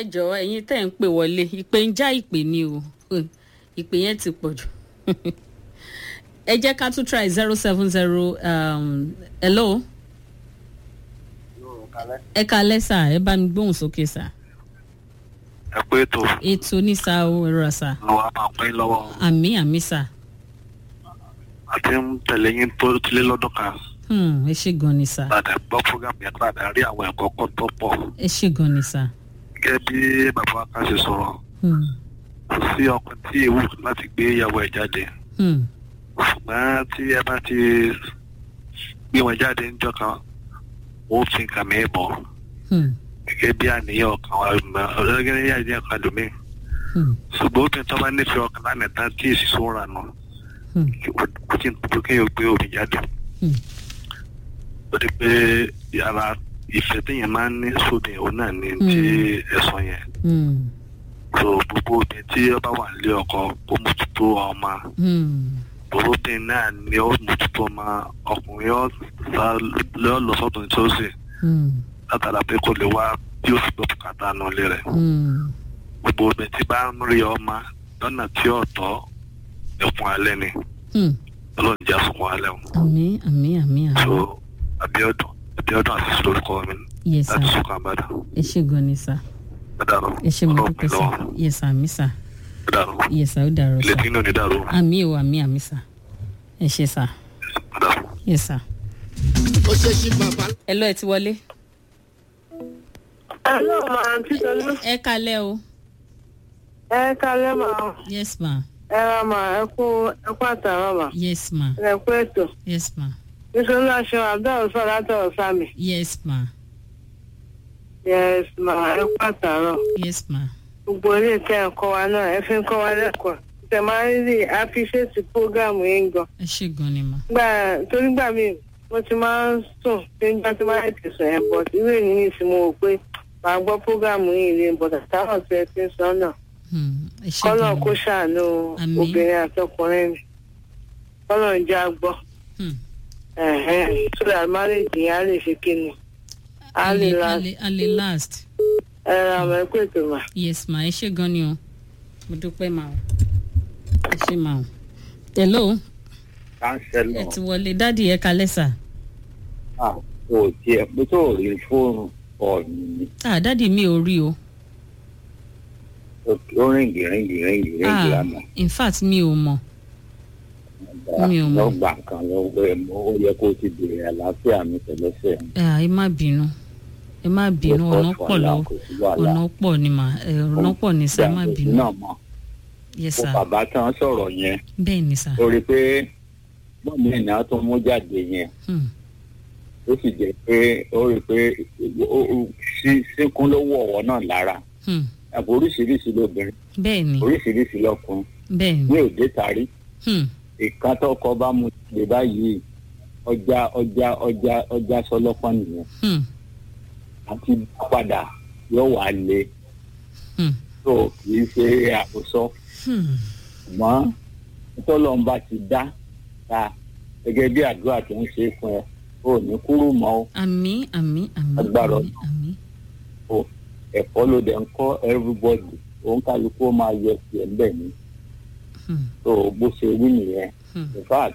ẹ jọ̀ọ́ ẹ̀yin tẹ́ ń pè wọlé ìpè ń já ìpè ni o Hmm, ìpè yẹn ti pọ̀ jù ẹ jẹ́ ká tún try zero seven zero hello ẹ kalẹ́ sà ẹ bá mi gbóhùn sókè sà ẹ pé tó ètò ní sà ó ẹ̀rọ sà lọ wá máa pín lọ́wọ́ àmì àmì sà àti ń tẹ̀lé yín tó tilé lọ́dún kan Hmm, ẹ ṣe gan ni sà padà gbọ́ program yẹn padà rí àwọn ẹ̀kọ́ kan tó pọ̀ ẹ ṣe gan ni sà gẹ́gẹ́ bí bàbá wa kan ṣe sọ̀rọ̀ Hmm, kò sí ọkùnrin tí ewu láti gbé ìyàwó ẹ̀ jáde hmm, ṣùgbọ́n tí ẹ bá ti gbé wọn jáde níjọ́ kan ó fi nǹkan mi bọ̀ hmm, gẹ́gẹ́ bí àníyàn ọkàn wa gẹ́gẹ́ bí àníyàn ọkàn lómi hmm, ṣùgbọ́n obìnrin tó bá nífẹ̀ẹ́ ọkàn lánàá tán tí èsì sóra nù hmm, kò tí ń tó kéèyàn gbé omi jáde hmm. ó di pé yàrá ìfẹ́ téèyàn máa ń ní sóde òun náà ní ti ẹ̀sọ́ yẹn Hmm, so gbogbo obìnrin tí ó bá wà nílé ọkọ ó mójútó ọmọ hmm, gbogbo obìnrin náà ni ó mójútó ọmọ ọkùnrin ó sá lọ lọ sọ́tún tí ó sì hmm, látara pé kò lè wá bí ó sì gbọ́ bùkátà nù ilé rẹ̀ hmm. gbogbo obìnrin tí bá ń rí ọmọ lọ́nà tí ó tọ́ ẹ̀fún alẹ́ ni Hmm. ọlọ́run jẹ́ àfọ̀mọ́ alẹ́ o àmì àmì àmì so àmì abiodun abiodun àti lórúkọ mi yes láti sà sọkàn àbádà ẹ ṣe gan ni sà dàrú ẹ ṣe mo ọlọ́run dúpẹ́ mi sà lọ́wọ́ yes sà àmì sà dàrú yes sà ó dàrọ ilé sà tí inú ni dàrú àmì ò àmì àmì sà ẹ ṣe sà dàrú. yes sà. ó ṣe ṣí bàbá. ẹ lọ ẹ ti wọlé. Hello, ma, àǹtí Tolú. ẹ kalẹ́ o Ẹ kalẹ́ ma. yes ma Ẹ ra ma, ẹ kú ẹ kú àtàrà ma. yes ma Ẹ kú ètò. yes ma Nítorí aṣọ Abdul sọ látọ̀rọ̀ sámi. yes ma Yes ma, ẹ kú àtàrà. yes ma Gbogbo ilé ìtẹ́ ẹ̀kọ́ wa náà, ẹ fi ń kọ́ wa lẹ́kọ̀ọ́. Tẹ máa ń rí àfiṣèsì prógámù yín gan. ẹ ṣe gan ni ma Gbà torí gbà mí, mo ti máa ń sùn tí ń gbà tí máa ń tẹ̀sán ẹ̀ bọ̀. Irú èyí ní ìsìn mo wò pé màá gbọ́ prógámù yìí lè bọ̀ tàtàrà tí ẹ ti ń sọ náà. Hmm, ẹ ṣe kọ́lọ̀ gan kó ni ṣàánú Àmín. obìnrin àtọkùnrin mi kọ́lọ̀ ń já gbọ́ Hmm. so that marriage yẹn á lè ṣe kí ni á a lè lè la a lè a lè last ẹ̀rọ àmọ́ ẹ̀kú ètò mà. yes ma ẹ ṣe gan ni o mo dúpẹ́ ma o ẹ ṣe ma o hello ẹ kánsẹ́lọ̀ ti wọlé dádì ẹ kalẹ́ sà kò tiẹ̀ pé tó rí fóònù ọ̀nì ni ah dádì mi ò rí o ó ríngì ríngì ríngì ríngì ah lánàá in fact mi ò mọ̀ mi ò mọ̀. lọ́gbà kan lọ́wọ́ ẹ̀ mọ́ ó yẹ kó o ti bèrè àlàáfíà mi tẹ̀lẹ́sẹ̀ ah ẹ má bínú ẹ má bínú ọ̀nà pọ̀ lọ ọ̀nà pọ̀ ni mà ẹ, ọ̀nà pọ̀ ni sà ẹ má bínú náà mọ̀ yes kó sà bàbá tán sọ̀rọ̀ yẹn bẹ́ẹ̀ ni sà ó rí i pé bọ́ọ̀mù ìná tó mú jáde yẹn Hmm, ó sì jẹ́ pé ó rí i pé ó- ó- sí- síkún ló wọ̀ ọ̀wọ́ náà lára hmm, àbò oríṣiríṣi lóbìnrin bẹ́ẹ̀ ni oríṣiríṣi lọ́kùnrin bẹ́ẹ̀ ní ni òde tàrí Hmm, ìkan tọkọ bá mu lè báyìí ọjà ọjà ọjà ọjà sọlọpọ nìyẹn hmm, àti padà yóò wá lé hmm, tó kì í ṣe àkóso hmm. ṣùgbọ́n tọ́lọ́mbà ti dá ta gẹ́gẹ́ bí àdúrà tó ń ṣe fún ẹ ò ní kúrú mọ́ ó àmì àmì àmì Agbára àmì àmì ẹ̀kọ́ ló dẹ̀ ń kọ́ everybody òun kálukú ó máa yẹ tiẹ̀ ń bẹ̀ ní Hmm, tó bó ṣe wí nìyẹn hmm, in fact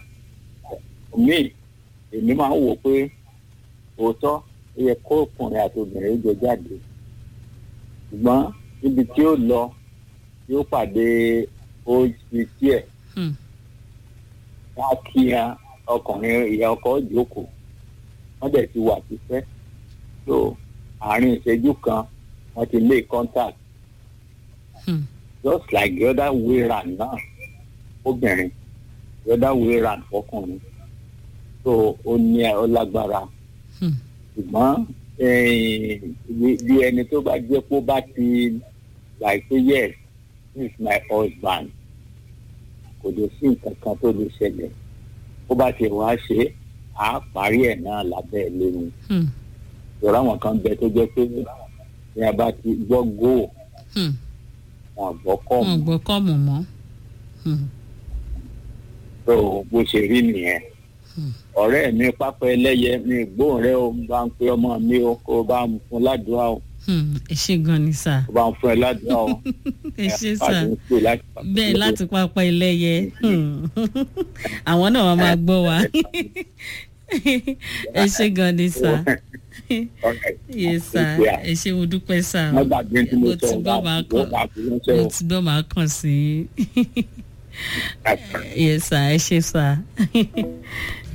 mi èmi máa ń wò pé òótọ́ ó yẹ kó ọkùnrin àti obìnrin ó jọ jáde ṣùgbọ́n níbi tí ó lọ yóò pàdé old ẹ̀ hmm, wọ́n á kí ya ọkùnrin ìyá ọkọ jókòó wọ́n dẹ̀ ti wà tipẹ́ so àárín ìṣẹ́jú kan wọ́n ti lé contact hmm. just like the other way round náà obìnrin the other way round fọkùnrin so ó ní ẹ ó lágbára Hmm. ṣùgbọ́n eh, bí- bí ẹni tó bá jẹ́ pé ó bá ti like say yes this is my husband kò lè sí nǹkan kan tó lè ṣẹlẹ̀ ó bá ti wá ṣe é, à á parí ẹ̀ náà lábẹ́ ẹ̀ lónìí Hmm, ìrọ̀ àwọn kan bẹ tó jẹ́ pé ní a bá ti gbọ́ góò hmm. wọn gbọ́ kọ́ wọn mọ́ gbọ́ kọ́ọ̀mù mọ́ Hmm, tó bó ṣe rí nìyẹn Hmm. ọ̀rẹ́ mi pápá ẹlẹ́yẹ mi gbóhùn rẹ o bá ń pe ọmọ mi o kó o bá ń fún ládùúgbò o Hmm, ẹ ṣe gan ni sà ó bá ń fún ẹ ládùúgbò ọ ẹ ṣe sà àti ń pè láti bẹ́ẹ̀ láti pápá ẹlẹ́yẹ Hmm. àwọn náà wọ́n máa gbọ́ wa ẹ ṣe gan ni sà yes sà ẹ ṣe mo dúpẹ́ sà wọ́n gbàgbé tí mo mo sọ ti gbọ́ máa kàn wọ́n máa fi ránṣẹ́ mo o. ti gbọ́ máa kàn sí yes sà ẹ ṣe sà